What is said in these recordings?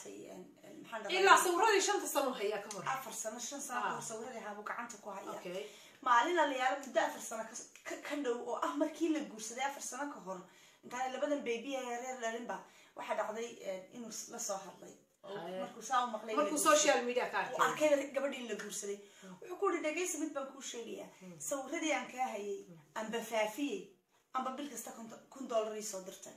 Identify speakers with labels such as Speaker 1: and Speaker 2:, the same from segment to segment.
Speaker 1: qaatay maxaan dhahay
Speaker 2: ilaa sawiradii shanta sano hayaa ka hor
Speaker 1: afar sano shan sano kahor sawiradii haabuu gacanta ku haya
Speaker 2: okay
Speaker 1: maalin aliyaalo muddo afar sano ka- ka- ka dhow oo ah markii la guursaday afar sano ka hor intaan labadan baby ee reer dhalinba waxaa dhacday inuu la soo hadlay oo
Speaker 2: Haye.
Speaker 1: markuu saa u maqlay in la
Speaker 2: markuu
Speaker 1: guursaday.
Speaker 2: social media ka
Speaker 1: uu
Speaker 2: arkay
Speaker 1: arkay gabadhii la guursaday wuxuu ku yihi dhegaysa mid baan kuu sheegayaa sawiradii aan kaa hayay amba faafiyey amba bil kasta kun- kun dollar ii soo dirtay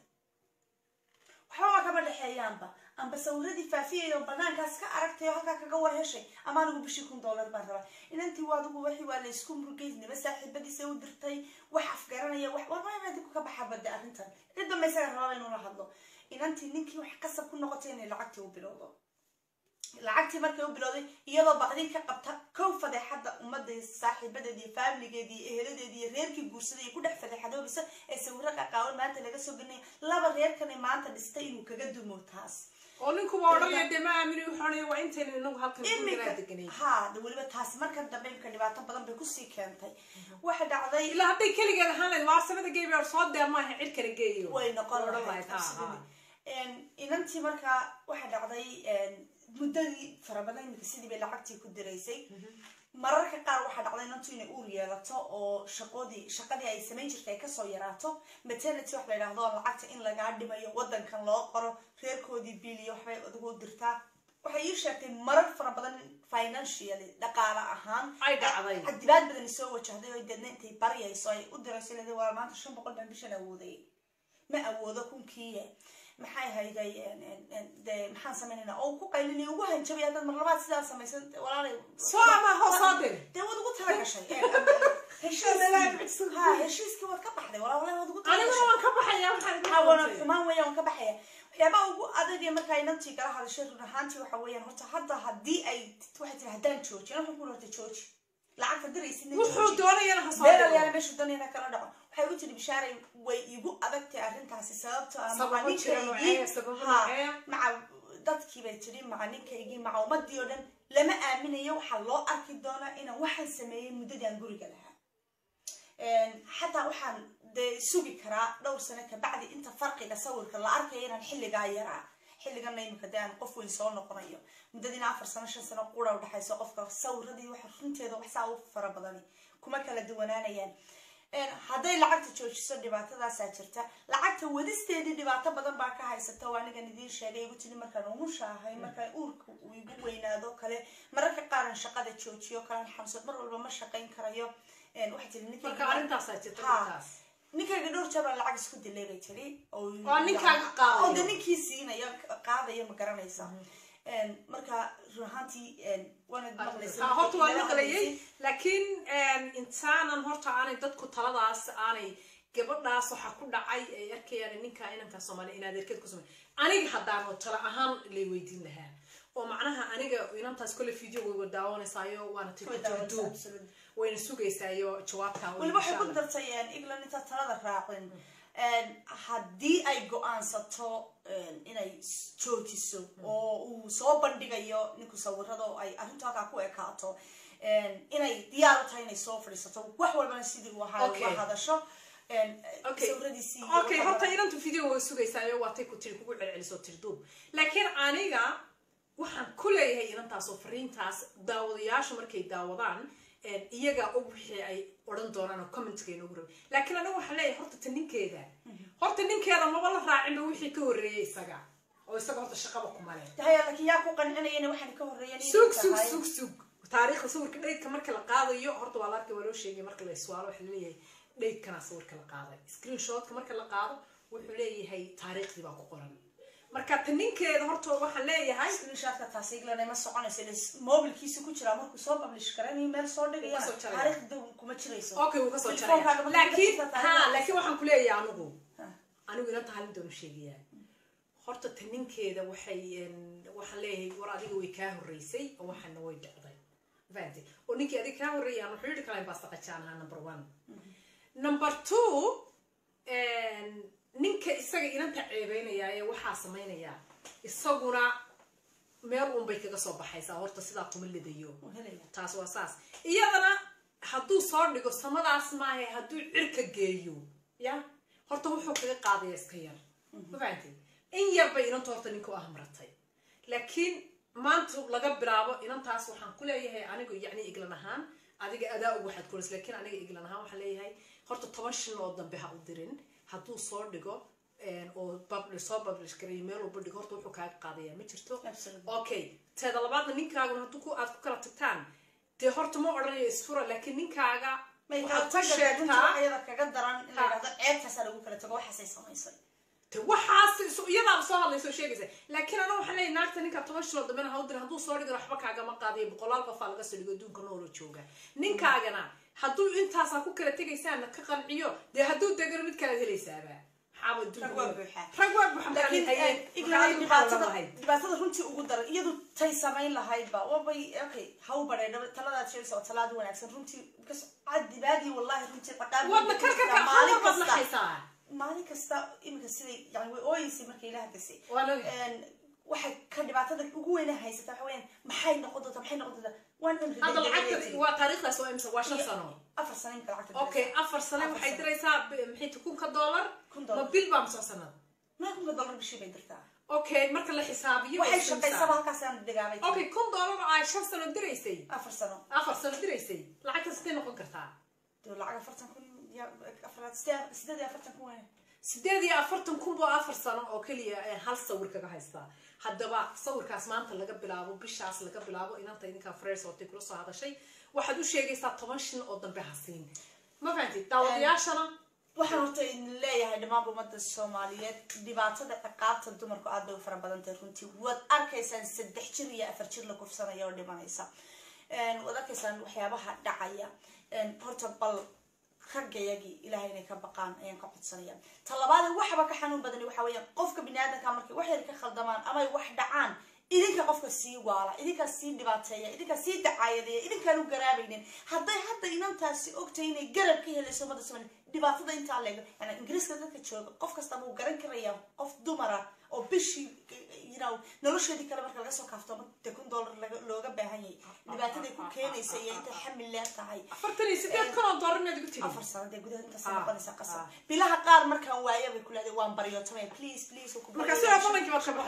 Speaker 1: waxba kama dhexeeyaanba amba sawiradii faafiyay oo banaankaas ka aragtay oo halkaa kaga war heshay ama anigu bishii kun dollar baan rabaa inantii waa adigu wixii waa la isku murgeysnaba saaxiibadiisa u dirtay wax afgaranaya wax warmaya dib ka baxa bade arrintan cid dambe isaga rababa inuu la hadlo inantii ninkii wax kasab ku noqotay inay lacagtii u bilowdo lacagtii markay u bilowday iyadoo baqdin ka qabta kow fadeexadda ummadda saaxiibadeedi iyo faamiligeedi iyo eheladeedi iyo reerkii guursaday iyo ku dhex fadeexadoobisa ee sawiro qaqaawan maanta laga soo gelinaya laba reerkanay maanta dhistay inuu kaga dumo taas
Speaker 2: oo ninkuba odhanaya dee ma aamini wuxuu waa intaynu inagu halkan gurigaa deganay
Speaker 1: ha de weliba taas marka dambe imka dhibaato badan bay kusii keentay waxa dhacday
Speaker 2: ilaa hadday keligeed ahaan lahayd waarsamada geebi soo dee maaha cid kale geeyo
Speaker 1: way noqon
Speaker 2: Odhan
Speaker 1: lahayd
Speaker 2: lahayd, ha,
Speaker 1: absolutely.
Speaker 2: ha.
Speaker 1: Een, inantii markaa waxa dhacday een, muddadii fara badan imika sidii bay lacagtii ku diraysay mararka qaar waxaa dhacday inantu inay uur yeelato oo shaqoodii shaqadii ay samayn jirtay ay kasoo yaraato maternity wax la yidhaahdo oo lacagta in lagaa dhimayo wadankan loo qoro reerkoodii biliyo waxbay adigu u dirtaa waxay ii sheegtay marar fara badan financially dhaqaale ahaan
Speaker 2: Ay dhacday.
Speaker 1: cadibaad badan soo wajahday oo deedna intay baryayso ay u dirayso leedahay waa maanta shan boqol baan bishan awooday ma awoodo kunkiiye maxay hayday de maxaan samaynayna oo ku qaylinay ugu hanjabay haddaad mar labaad sidaa samaysan walaalay
Speaker 2: soo ama hoos soo dir
Speaker 1: dee waad ugu tala gashay heshiiskii ha heshiiskii waad ka baxday walaa walaa waad ugu tala
Speaker 2: aniguna
Speaker 1: gashay
Speaker 2: waan ka baxaya waxaan idin
Speaker 1: hawana
Speaker 2: qabtay.
Speaker 1: xumaan weeyaan waan ka baxaya waxyaabaha ugu adag ee markaa inantii kala hadashay run ahaantii waxa weeyaan horta hadda haddii ay waxay tiri haddaan jooji waxaan ku horta jooji lacagta diraysidna
Speaker 2: wuxuu doonayana ha soo
Speaker 1: beeralyaal
Speaker 2: diro
Speaker 1: meeshu danayna kala dhaco waxay u tiri bishaaray way igu adagtay arrintaasi sababto ah
Speaker 2: Sababo jira noocee, sababo noocee.
Speaker 1: maca dadkii bay tiri maca ninkaygii maca ummadii oo dhan lama aaminayo waxaa loo arki doonaa inaan waxaan sameeyey muddadii aan guriga lahaa Een, xataa waxaan dee sugi karaa dhowr sano kabacdi inta farqiga sawirka la arkayo inaan xilligaa yaraa xilligana imika dee aan qof weyn soo noqonayo muddadiina afar sano shan sano qura udhexayso qofka sawiradii waxa runteeda wax saa u fara badani kuma kala duwanaanayaan Een, hadday lacagta joojiso dhibaatadaasaa jirta lacagta wadisteedii dhibaato badan baa ka haysata oo anigan idiin sheegay igu tiri markaan umusha ahay markaan uurka uu igu weynaado kale mararka qaaran shaqada joojiyo kalan xamsad mar walba ma shaqayn karayo Een, waxay tiri ninkayga-
Speaker 2: marka arrintaasaa jirta
Speaker 1: Ha.
Speaker 2: markaas
Speaker 1: ninkayga dhowr jeer baan lacag isku dilay bay tiri oo
Speaker 2: Waa ninkaaga qaadayo.
Speaker 1: oo de ninkii siinayo qaadayo ma garanaysa Een, marka run ahaantii een, waanad maqlaysa
Speaker 2: Ha, horta waa
Speaker 1: markii
Speaker 2: maqlayay
Speaker 1: hadlaysay.
Speaker 2: laakiin intaanan horta aanay dadku taladaas aanay gabadhaas waxaa ku dhacay ay arkayaan ninka inanka soomaaliya inaad erked ku samay aniga haddaan oo tala ahaan lay weydiin lahaa oo macnaha aniga inantaas kole video way daawanaysayo waana
Speaker 1: Way daawanaysaa,
Speaker 2: tirduub
Speaker 1: absolutely.
Speaker 2: wayna sugaysaayo jawaabtaa
Speaker 1: weliba waxay ku dartay een, england inta talada raacin Een, haddii ay go-aansato een, inay s- joojiso oo uu soo bandhigayo ninku sawirada oo ay arrintu halkaa ku ekaato een, inay diyaar u tahay inay soo fadhiisato wax walbana sidii uu ahaa
Speaker 2: Okay.
Speaker 1: uga hadasho een,
Speaker 2: Okay.
Speaker 1: sawiradiisii iyo
Speaker 2: okay
Speaker 1: waxa
Speaker 2: horta
Speaker 1: badan.
Speaker 2: inantu video way sugaysaayo waatay ku tiri kugu celceliso tirduub laakiin aniga waxaan ku leeyahay inantaas oo fariintaas daawadayaashu markay daawadaan een, iyaga og wixii ay odhan doonaan oo commentka inoogu rabay laakiin aniga waxaan leeyahay horta ta ninkeeda horta ninkeeda maba la raacinba wixii ka horreeyay isaga oo isaga horta shaqaba kuma leh
Speaker 1: haya laakiin yaa ku qancinayana waxaan ka horreeyeen inay
Speaker 2: sug sug
Speaker 1: tahay-
Speaker 2: sug sug taariikhda sawirka dhaydka marka la qaadayo horta waa la arkay waa loo sheegay marka la iswaalo waxa laleeyahay dhaydkana sawirka la qaaday screenshotka marka la qaado wuxuu leeyahay taariikhdii baa ku qoran marka ta ninkeeda horta waxaan leeyahay
Speaker 1: screenshotka taasi iglan ma soconayso ila mobilkiisa ku jiraa markuu soo publish garanayo meel soo dhigaya
Speaker 2: Wuu ka soo jaraya.
Speaker 1: taariikhda kuma jirayso
Speaker 2: okay wuu kasoo
Speaker 1: Telefoonkaaga
Speaker 2: jaraya
Speaker 1: markuu
Speaker 2: laakiin
Speaker 1: ka jirta
Speaker 2: ha
Speaker 1: taariikhda-
Speaker 2: laakiin waxaan ku leeyahay anigu
Speaker 1: Ha.
Speaker 2: anigu inanta halin doonu sheegayaa horta ta ninkeeda waxay een, waxaan leeyahay war adiga way kaa horreysay oo waxaana way dhacday fahamtay oo ninkii adiga kaa horreeyaan wuxuu yidhi kalayn baasta qajaan ahaa number one number two een, ninka isaga inanta ceebeynaya ee waxaa samaynaya isaguna meel uun bay kaga soo baxaysaa horta sidaa kuma lidayo
Speaker 1: Wuu helaya.
Speaker 2: taas waa saas iyadana hadduu soo dhigo samadaas maahe hadduu cirka geeyo ya horta wuxuu kaga qaadaya iska yar ma fahamtay in yar bay inanta horta ninka u ahmaratay laakiin maanta laga bilaabo inantaas waxaan ku leeyahay anigu yacni iglan ahaan adiga adaa og waxaad kulis laakiin aniga iglan ahaan waxaan leeyahay horta toban shil oo dambe ha u dirin hadduu soo dhigo oo publish soo publish gareeyo meel walba dhigo horta wuxuu kaaga qaadaya ma jirto
Speaker 1: Absolutely.
Speaker 2: okay teeda labaadna ninkaaguna hadduu ku aad ku kala tagtaan dee horta ma odhanayo isfura laakiin ninkaaga
Speaker 1: may
Speaker 2: waxaad
Speaker 1: kala
Speaker 2: ku
Speaker 1: taga runta
Speaker 2: sheegtaa
Speaker 1: ayada kaga daran in la
Speaker 2: Ha.
Speaker 1: yidhahdo ceebtaasaa lagu kala tago waxaasay samaysay
Speaker 2: de waxaas isu- iyadaaba soo hadlaysa oo sheegaysa laakiin ana waxaan leeyahay naagta ninka toban shiloo dambena ha u dirin hadduu soo dhigan waxba kaagama qaadayo boqolaal qofaa laga soo dhigo adduunka noolo jooga ninkaagana hadduu intaasaa ku kala tegaysaana ka qanciyo dee hadduu degano mid kalaad helaysaaba maxaaba adduunka
Speaker 1: Rag waa
Speaker 2: nool-
Speaker 1: buuxaa.
Speaker 2: rag waa buuxa maxaad
Speaker 1: laakiin
Speaker 2: hayeen?
Speaker 1: eh, iglahay
Speaker 2: Maxaad maxaad
Speaker 1: dhibaatada
Speaker 2: lahayd?
Speaker 1: dhibaatada runtii ugu daran iyadu tay samayn lahaydba wabay okay ha u badheedha taladaad sheegaysa oo talaada wanaagsan runtii because cadibaadii wallahi runtii qadhaab
Speaker 2: wadna karkarka
Speaker 1: maalin
Speaker 2: xamar baad
Speaker 1: kasta
Speaker 2: naxaysaa
Speaker 1: maalin kasta iminka siday yani way ooyeysay markay ilaah gasay
Speaker 2: Waa la ogahay.
Speaker 1: Een, waxay ka dhibaatada ugu weyna haysata waxa weyaan maxay noqon doontaa maxay noqon doontaa waan cimri
Speaker 2: hadda
Speaker 1: degdegay
Speaker 2: lacagta
Speaker 1: tiri.
Speaker 2: waa taariikhdaas waa imisa waa shan
Speaker 1: Iyo-
Speaker 2: sano
Speaker 1: afar sano imika lacagta
Speaker 2: okay
Speaker 1: diraysaa.
Speaker 2: afar sano
Speaker 1: Afar
Speaker 2: waxay
Speaker 1: sano.
Speaker 2: diraysaa b- maxay tahay kunka dollar
Speaker 1: Kun dollar.
Speaker 2: ma bil baa mise sanad
Speaker 1: maa kunka dollar bishii bay dirtaa
Speaker 2: okay marka la xisaabiyo way
Speaker 1: waxay
Speaker 2: isdhimsaa.
Speaker 1: shaqaysaba halkaasaan dhigaabay tiri.
Speaker 2: okay kun dollar oo ay shan sano diraysay
Speaker 1: afar sano
Speaker 2: afar sano diraysay lacagta sidee noqon kartaa
Speaker 1: dee lacag afartan kun iyo afaraad sideed sideed iyo afartan kun weyn
Speaker 2: sideed iyo afartan kun boo afar sano oo keliya ee hal sawir kaga haystaa haddaba sawirkaas maanta laga bilaabo bishaas laga bilaabo inanta idinkaa fresh ootay kula soo hadashay waxaad u sheegaysaa toban shin oo dambe ha siin ma fahantid daawadayaashana
Speaker 1: waxaan horta idin leeyahay dhammaan ummadda soomaaliyeed dhibaatada ciqaabta dumarku aad bay u fara badan tahay runtii waad arkaysaan saddex jir iyo afar jir la kufsanaya oo dhimanaysa Een, waad arkaysaan waxyaabaha dhacaya Een, horta bal raggayagii ilaahay inay ka baqaan ayaan ka codsanaya ta labaad waxba ka xanuun badani waxa weeyaan qofka biniaadanka markay wax yar ka khaldamaan ama ay wax dhacaan idinka qofka sii waala idinkaa sii dhibaateeya idinkaa sii dacaayadeeya idinkaan u garaabaynin hadday hadda inantaasi ogtahay inay garab ka helayso ummadda soomaaliya dhibaatada intaa leego yani ingiriiska dadka jooga qof kasta wuu garan karayaa qof dumara oo bishii you know nolosheedii kale marka laga soo kaafto de kun dollar laga- looga baahan yahay dhibaataday ku keenaysa iyo intay xamil leer tahay
Speaker 2: afartan iyo sideed kun oo dollar inaad igu tiri
Speaker 1: afar sano dee gudaha intaas
Speaker 2: Ah,
Speaker 1: noqonaysa qasab
Speaker 2: ah.
Speaker 1: bilaha qaar markaan waayo bay ku leedahay waan baryootamaya please please
Speaker 2: marka sidaa balankii baad ka baxday